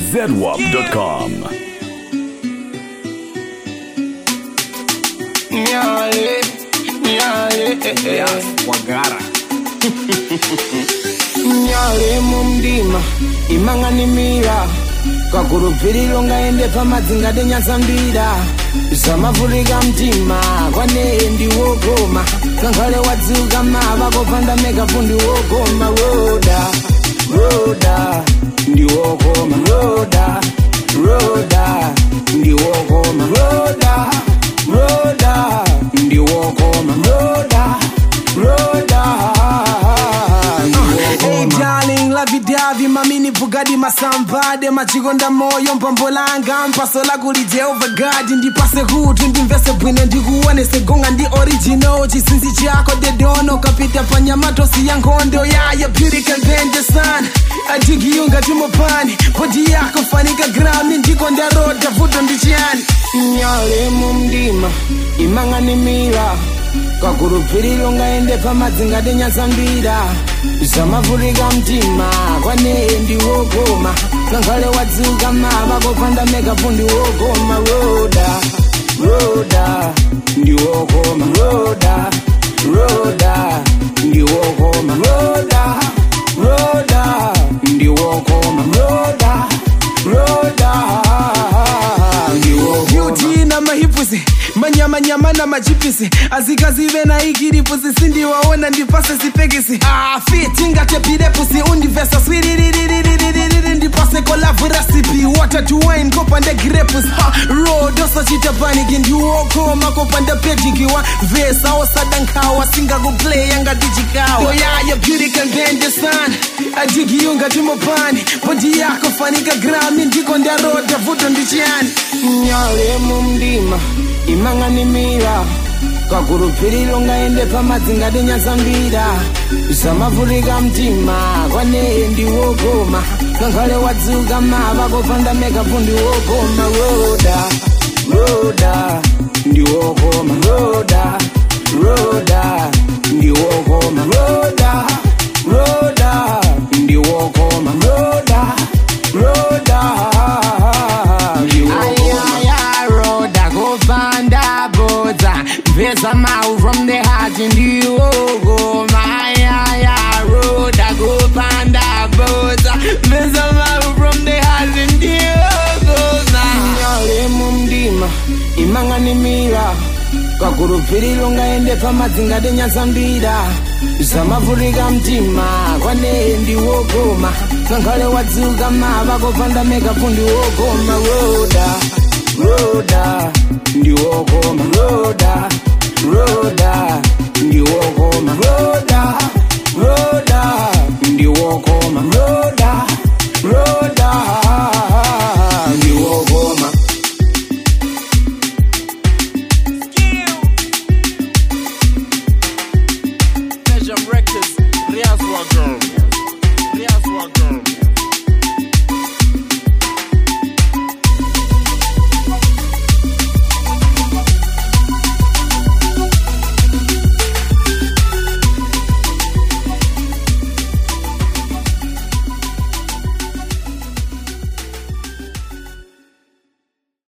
zedwap.com. Nyale, nyale, eh, eh. wagara nyale mumdima imang'animira kagurupiriro ngaende pamadzinga denyasambira zamavhurika mtima kwane ndiwogoma kankhale wadziuka mava kopanda mekapu ndiwogoma roda roda ndiwogoma roda roda ndiwogoma roda roda ndiwogoma roda roda Hey darling, lavidavi mamini bugadi masambade machikonda moyo mpambo langa mpaso lakuli jehova gadi ndipase kuti ndimvese bwino ndikuonese gonga ndi original chisinzi chako dedono kapita panyamatosi ya nkhondo yaya beauty can bend the sun adigiyunga timopani bodi yako fanika grami ndiko ndaroda vuto ndichiyani nyale mumdima imang'animira kagurupiriro ngaende pamadzinga denyasambira zamavhurika mtima kwane ndiwogoma kankhale wadziuka mava kopanda mekapu ndiwogoma roda roda ndiwogoma roda roda ndiwogoma roda roda ndiwogoma roda roda ndiwogoma beauty na mahipusi manyamanyama na machipisi azikazive na ikiripusi sindiwaona ndipase sipekisi fitingatepirepusi undivesa swiriririririririri ndipase kolavu rasipi water to wine kopande grepus rodoso chitapaniki ndiwokoma kopande pedikiwa vesa osadankawa singakuplaya ngatichikawa yoyaya beauty can bend the sun adigiyunga timopani bodi yako fanika grami ndiko ndaroda vuto ndichiyani nyale mumdima imang'animira kagurupiriro ngaende pamadzinga denyasambira zamavhurika mtima kwane ndiwogoma kankhale wadziuka mava kopanda mekapu ndiwogoma roda roda ndiwogoma roda roda ndiwogoma roda roda ndiwogoma roda roda ayaya roda kopanda bodza mvesa mau from the heart ndiwogoma ayaya roda kopanda bodza mvesa mau from the heart ndiwogoma nyale mumdima imang'animira kagurupiriro ngaende pamadzinga denyasambira zamavhurika mtima kwane ndiwogoma kankhale wadziuka mava kopanda mekapu ndiwogoma roda roda ndiwogoma roda roda ndiwogoma roda